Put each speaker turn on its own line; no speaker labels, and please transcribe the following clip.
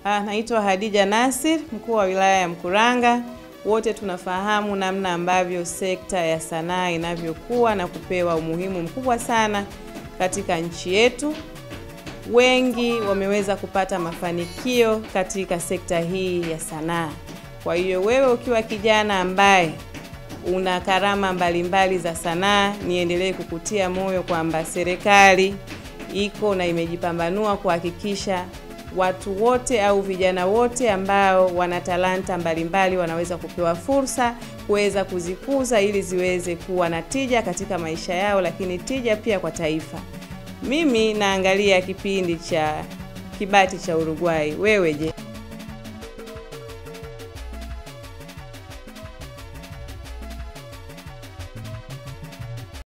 Ah, naitwa Hadija Nasir, mkuu wa wilaya ya Mkuranga. Wote tunafahamu namna ambavyo sekta ya sanaa inavyokuwa na kupewa umuhimu mkubwa sana katika nchi yetu. Wengi wameweza kupata mafanikio katika sekta hii ya sanaa. Kwa hiyo wewe ukiwa kijana ambaye una karama mbalimbali za sanaa, niendelee kukutia moyo kwamba serikali iko na imejipambanua kuhakikisha watu wote au vijana wote ambao wana talanta mbalimbali wanaweza kupewa fursa kuweza kuzikuza ili ziweze kuwa na tija katika maisha yao, lakini tija pia kwa taifa. Mimi naangalia kipindi cha Kibati cha Uruguay. Wewe je?